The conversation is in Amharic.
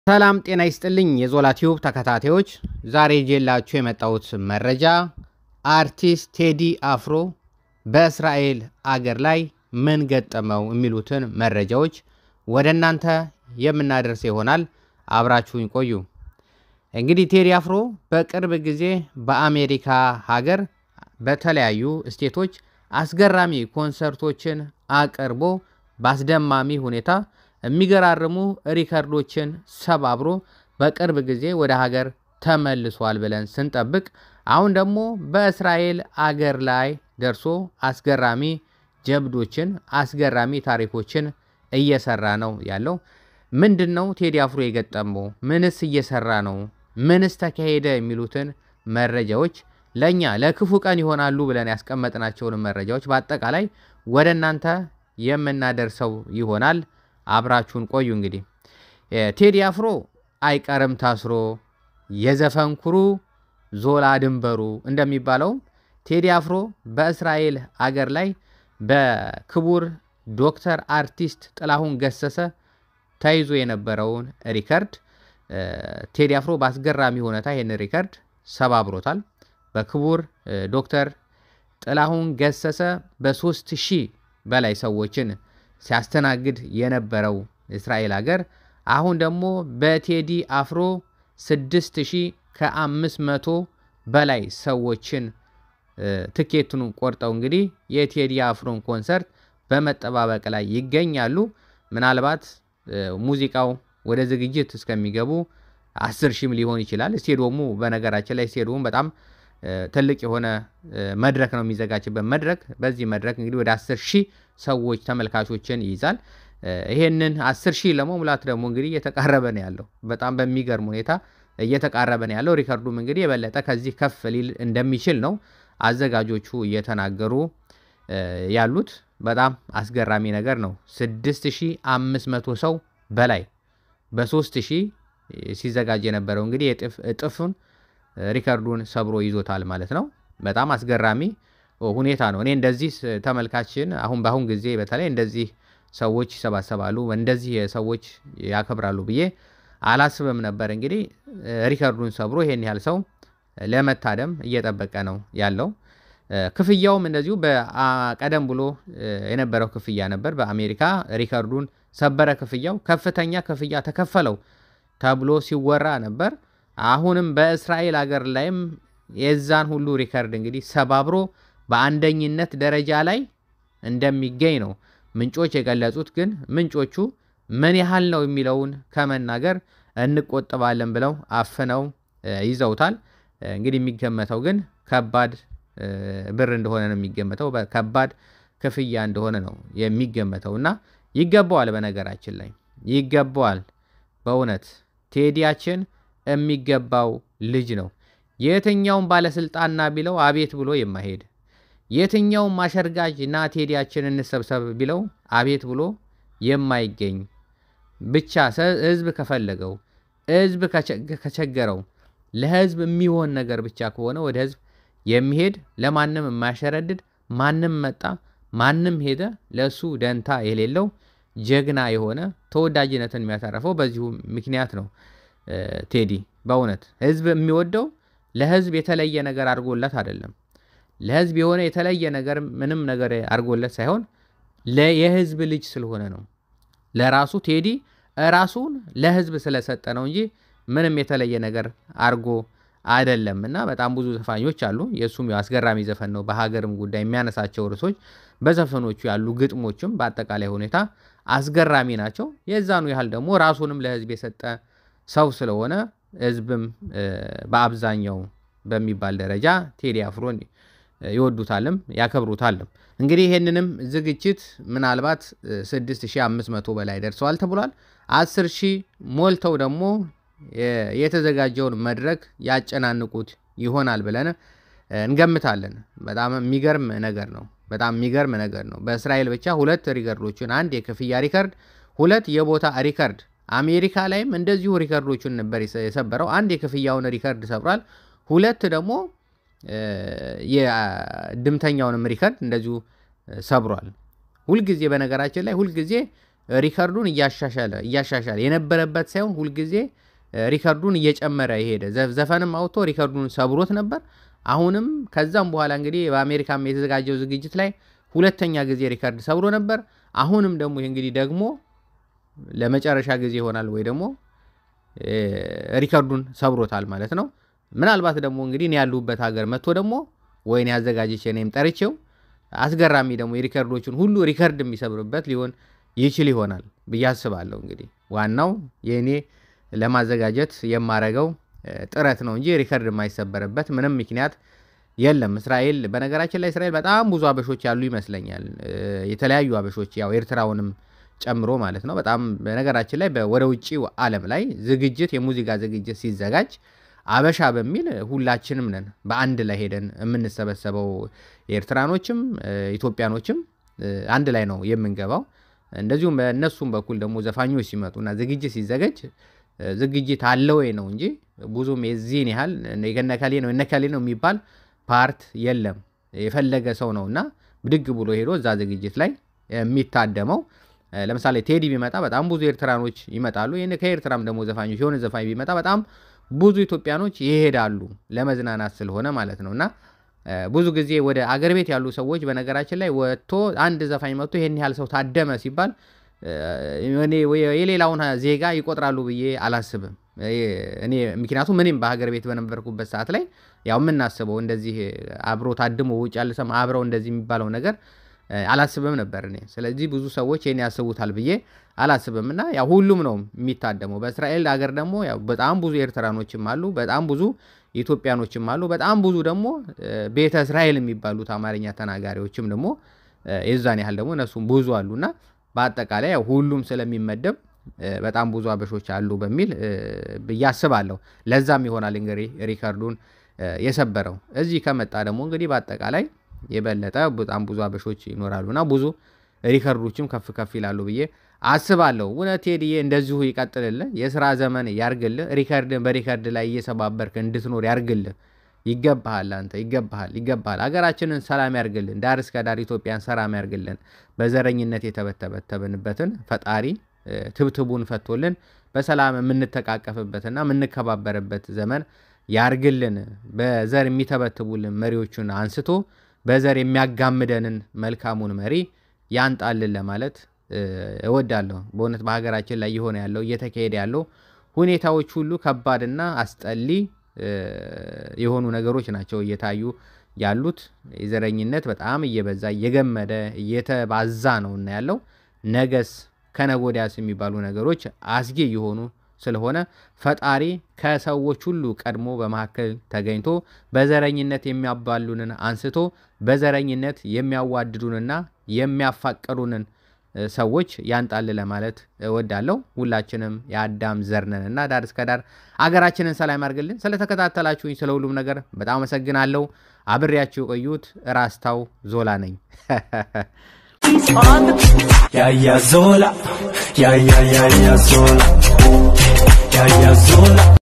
ሰላም ጤና ይስጥልኝ የዞላ ቲዩብ ተከታታዮች፣ ዛሬ ይዤላችሁ የመጣሁት መረጃ አርቲስት ቴዲ አፍሮ በእስራኤል አገር ላይ ምን ገጠመው የሚሉትን መረጃዎች ወደ እናንተ የምናደርስ ይሆናል። አብራችሁኝ ቆዩ። እንግዲህ ቴዲ አፍሮ በቅርብ ጊዜ በአሜሪካ ሀገር በተለያዩ ስቴቶች አስገራሚ ኮንሰርቶችን አቅርቦ በአስደማሚ ሁኔታ የሚገራርሙ ሪከርዶችን ሰባብሮ በቅርብ ጊዜ ወደ ሀገር ተመልሷል ብለን ስንጠብቅ አሁን ደግሞ በእስራኤል አገር ላይ ደርሶ አስገራሚ ጀብዶችን አስገራሚ ታሪኮችን እየሰራ ነው ያለው። ምንድን ነው ቴዲ አፍሮ የገጠመው? ምንስ እየሰራ ነው? ምንስ ተካሄደ? የሚሉትን መረጃዎች ለእኛ ለክፉ ቀን ይሆናሉ ብለን ያስቀመጥናቸውን መረጃዎች በአጠቃላይ ወደ እናንተ የምናደርሰው ይሆናል። አብራችሁን ቆዩ። እንግዲህ ቴዲ አፍሮ አይቀርም ታስሮ የዘፈን ኩሩ ዞላ ድንበሩ እንደሚባለው ቴዲ አፍሮ በእስራኤል አገር ላይ በክቡር ዶክተር አርቲስት ጥላሁን ገሰሰ ተይዞ የነበረውን ሪከርድ ቴዲ አፍሮ በአስገራሚ ሁኔታ ይህን ሪከርድ ሰባብሮታል። በክቡር ዶክተር ጥላሁን ገሰሰ በሶስት ሺህ በላይ ሰዎችን ሲያስተናግድ የነበረው እስራኤል ሀገር አሁን ደግሞ በቴዲ አፍሮ ስድስት ሺህ ከአምስት መቶ በላይ ሰዎችን ትኬቱን ቆርጠው እንግዲህ የቴዲ አፍሮን ኮንሰርት በመጠባበቅ ላይ ይገኛሉ። ምናልባት ሙዚቃው ወደ ዝግጅት እስከሚገቡ አስር ሺህም ሊሆን ይችላል። ስቴዲየሙ በነገራችን ላይ ስቴዲየሙ በጣም ትልቅ የሆነ መድረክ ነው የሚዘጋጅበት መድረክ። በዚህ መድረክ እንግዲህ ወደ አስር ሺህ ሰዎች ተመልካቾችን ይይዛል። ይሄንን አስር ሺህ ለመሙላት ደግሞ እንግዲህ እየተቃረበ ነው ያለው። በጣም በሚገርም ሁኔታ እየተቃረበ ነው ያለው። ሪከርዱም እንግዲህ የበለጠ ከዚህ ከፍ ሊል እንደሚችል ነው አዘጋጆቹ እየተናገሩ ያሉት። በጣም አስገራሚ ነገር ነው። 6500 ሰው በላይ በሶስት ሺህ ሲዘጋጅ የነበረው እንግዲህ እጥፉን ሪከርዱን ሰብሮ ይዞታል ማለት ነው። በጣም አስገራሚ ሁኔታ ነው። እኔ እንደዚህ ተመልካችን አሁን በአሁን ጊዜ በተለይ እንደዚህ ሰዎች ይሰባሰባሉ፣ እንደዚህ ሰዎች ያከብራሉ ብዬ አላስብም ነበር። እንግዲህ ሪከርዱን ሰብሮ ይሄን ያህል ሰው ለመታደም እየጠበቀ ነው ያለው። ክፍያውም እንደዚሁ ቀደም ብሎ የነበረው ክፍያ ነበር። በአሜሪካ ሪከርዱን ሰበረ፣ ክፍያው ከፍተኛ ክፍያ ተከፈለው ተብሎ ሲወራ ነበር። አሁንም በእስራኤል ሀገር ላይም የዛን ሁሉ ሪከርድ እንግዲህ ሰባብሮ በአንደኝነት ደረጃ ላይ እንደሚገኝ ነው ምንጮች የገለጹት። ግን ምንጮቹ ምን ያህል ነው የሚለውን ከመናገር እንቆጥባለን ብለው አፍነው ይዘውታል። እንግዲህ የሚገመተው ግን ከባድ ብር እንደሆነ ነው የሚገመተው። ከባድ ክፍያ እንደሆነ ነው የሚገመተው እና ይገባዋል። በነገራችን ላይ ይገባዋል። በእውነት ቴዲያችን የሚገባው ልጅ ነው። የትኛውም ባለስልጣንና ቢለው አቤት ብሎ የማይሄድ የትኛውም አሸርጋጅ ና ቴዲያችን እንሰብሰብ ቢለው አቤት ብሎ የማይገኝ ብቻ ህዝብ ከፈለገው ህዝብ ከቸገረው ለህዝብ የሚሆን ነገር ብቻ ከሆነ ወደ ህዝብ የሚሄድ ለማንም የማያሸረድድ ማንም መጣ ማንም ሄደ ለእሱ ደንታ የሌለው ጀግና የሆነ ተወዳጅነትን የሚያተረፈው በዚሁ ምክንያት ነው። ቴዲ በእውነት ህዝብ የሚወደው ለህዝብ የተለየ ነገር አድርጎለት አይደለም። ለህዝብ የሆነ የተለየ ነገር ምንም ነገር አድርጎለት ሳይሆን የህዝብ ልጅ ስለሆነ ነው። ለራሱ ቴዲ ራሱን ለህዝብ ስለሰጠ ነው እንጂ ምንም የተለየ ነገር አድርጎ አይደለም። እና በጣም ብዙ ዘፋኞች አሉ። የእሱም አስገራሚ ዘፈን ነው። በሀገርም ጉዳይ የሚያነሳቸው ርዕሶች፣ በዘፈኖቹ ያሉ ግጥሞችም በአጠቃላይ ሁኔታ አስገራሚ ናቸው። የዛኑ ያህል ደግሞ ራሱንም ለህዝብ የሰጠ ሰው ስለሆነ ህዝብም በአብዛኛው በሚባል ደረጃ ቴዲ አፍሮን ይወዱታልም ያከብሩታልም። እንግዲህ ይህንንም ዝግጅት ምናልባት 6500 በላይ ደርሰዋል ተብሏል። 10 ሺህ ሞልተው ደግሞ የተዘጋጀውን መድረክ ያጨናንቁት ይሆናል ብለን እንገምታለን። በጣም የሚገርም ነገር ነው። በጣም የሚገርም ነገር ነው። በእስራኤል ብቻ ሁለት ሪከርዶችን፣ አንድ የክፍያ ሪከርድ፣ ሁለት የቦታ ሪከርድ አሜሪካ ላይም እንደዚሁ ሪከርዶቹን ነበር የሰበረው። አንድ የክፍያውን ሪከርድ ሰብሯል። ሁለት ደግሞ የድምተኛውንም ሪከርድ እንደዚሁ ሰብሯል። ሁልጊዜ በነገራችን ላይ ሁልጊዜ ሪከርዱን እያሻሻለ እያሻሻለ የነበረበት ሳይሆን ሁልጊዜ ሪከርዱን እየጨመረ የሄደ ዘፈንም አውጥቶ ሪከርዱን ሰብሮት ነበር። አሁንም ከዛም በኋላ እንግዲህ በአሜሪካም የተዘጋጀው ዝግጅት ላይ ሁለተኛ ጊዜ ሪከርድ ሰብሮ ነበር። አሁንም ደግሞ ይህ እንግዲህ ደግሞ ለመጨረሻ ጊዜ ይሆናል ወይ ደግሞ ሪከርዱን ሰብሮታል ማለት ነው። ምናልባት ደግሞ እንግዲህ እኔ ያሉበት ሀገር መጥቶ ደግሞ ወይን ያዘጋጀች እኔም ጠርቼው አስገራሚ ደግሞ የሪከርዶችን ሁሉ ሪከርድ የሚሰብርበት ሊሆን ይችል ይሆናል ብዬ አስባለሁ። እንግዲህ ዋናው የእኔ ለማዘጋጀት የማረገው ጥረት ነው እንጂ ሪከርድ የማይሰበርበት ምንም ምክንያት የለም። እስራኤል በነገራችን ላይ እስራኤል በጣም ብዙ አበሾች ያሉ ይመስለኛል። የተለያዩ አበሾች ያው ኤርትራውንም ጨምሮ ማለት ነው። በጣም በነገራችን ላይ ወደ ውጭው ዓለም ላይ ዝግጅት የሙዚቃ ዝግጅት ሲዘጋጅ አበሻ በሚል ሁላችንም ነን በአንድ ላይ ሄደን የምንሰበሰበው። ኤርትራኖችም ኢትዮጵያኖችም አንድ ላይ ነው የምንገባው። እንደዚሁም በእነሱም በኩል ደግሞ ዘፋኞች ሲመጡና ዝግጅት ሲዘጋጅ ዝግጅት አለ ወይ ነው እንጂ ብዙም የዚህን ያህል የነከሌ ነው የነከሌ ነው የሚባል ፓርት የለም። የፈለገ ሰው ነው እና ብድግ ብሎ ሄዶ እዛ ዝግጅት ላይ የሚታደመው። ለምሳሌ ቴዲ ቢመጣ በጣም ብዙ ኤርትራኖች ይመጣሉ። ይህን ከኤርትራም ደግሞ ዘፋኞች የሆነ ዘፋኝ ቢመጣ በጣም ብዙ ኢትዮጵያኖች ይሄዳሉ ለመዝናናት ስለሆነ ማለት ነው። እና ብዙ ጊዜ ወደ አገር ቤት ያሉ ሰዎች በነገራችን ላይ ወጥቶ አንድ ዘፋኝ መጥቶ ይህን ያህል ሰው ታደመ ሲባል የሌላውን ዜጋ ይቆጥራሉ ብዬ አላስብም። እኔ ምክንያቱም እኔም በሀገር ቤት በነበርኩበት ሰዓት ላይ ያው የምናስበው እንደዚህ አብሮ ታድሞ ውጭ ያለ ሰው አብረው እንደዚህ የሚባለው ነገር አላስብም ነበር እኔ። ስለዚህ ብዙ ሰዎች ይህን ያስቡታል ብዬ አላስብም። እና ያው ሁሉም ነው የሚታደመው። በእስራኤል ሀገር ደግሞ ያው በጣም ብዙ ኤርትራኖችም አሉ፣ በጣም ብዙ ኢትዮጵያኖችም አሉ፣ በጣም ብዙ ደግሞ ቤተ እስራኤል የሚባሉት አማርኛ ተናጋሪዎችም ደግሞ የዛን ያህል ደግሞ እነሱም ብዙ አሉ እና በአጠቃላይ ያው ሁሉም ስለሚመደብ በጣም ብዙ አበሾች አሉ በሚል ብዬ አስባለሁ። ለዛም ይሆናል እንግዲህ ሪከርዱን የሰበረው። እዚህ ከመጣ ደግሞ እንግዲህ በአጠቃላይ የበለጠ በጣም ብዙ አበሾች ይኖራሉና ብዙ ሪከርዶችም ከፍ ከፍ ይላሉ ብዬ አስባለሁ። እውነት ቴዲዬ እንደዚሁ ይቀጥልልህ፣ የስራ ዘመን ያርግልህ፣ ሪከርድን በሪከርድ ላይ እየሰባበርክ እንድትኖር ያርግልህ። ይገባሃል፣ አንተ ይገባሃል፣ ይገባሃል። ሀገራችንን ሰላም ያርግልን፣ ዳር እስከ ዳር ኢትዮጵያን ሰላም ያርግልን። በዘረኝነት የተበተበተብንበትን ፈጣሪ ትብትቡን ፈቶልን በሰላም የምንተቃቀፍበትና የምንከባበርበት ዘመን ያርግልን። በዘር የሚተበትቡልን መሪዎቹን አንስቶ በዘር የሚያጋምደንን መልካሙን መሪ ያንጣልን ለማለት እወዳለሁ። በእውነት በሀገራችን ላይ የሆነ ያለው እየተካሄደ ያለው ሁኔታዎች ሁሉ ከባድና አስጠሊ የሆኑ ነገሮች ናቸው እየታዩ ያሉት። የዘረኝነት በጣም እየበዛ እየገመደ እየተባዛ ነው እና ያለው ነገስ ከነጎዳያስ የሚባሉ ነገሮች አስጊ የሆኑ ስለሆነ ፈጣሪ ከሰዎች ሁሉ ቀድሞ በመካከል ተገኝቶ በዘረኝነት የሚያባሉንን አንስቶ በዘረኝነት የሚያዋድዱንና የሚያፋቀሩንን ሰዎች ያንጣል ለማለት እወዳለሁ። ሁላችንም የአዳም ዘር ነን እና ዳር እስከ ዳር አገራችንን ሰላም ያርግልን። ስለተከታተላችሁኝ ስለ ሁሉም ነገር በጣም አመሰግናለሁ። አብሬያችሁ የቆዩት ራስታው ዞላ ነኝ። ያያ ዞላ ያያ ያያ ዞላ ያያ ዞላ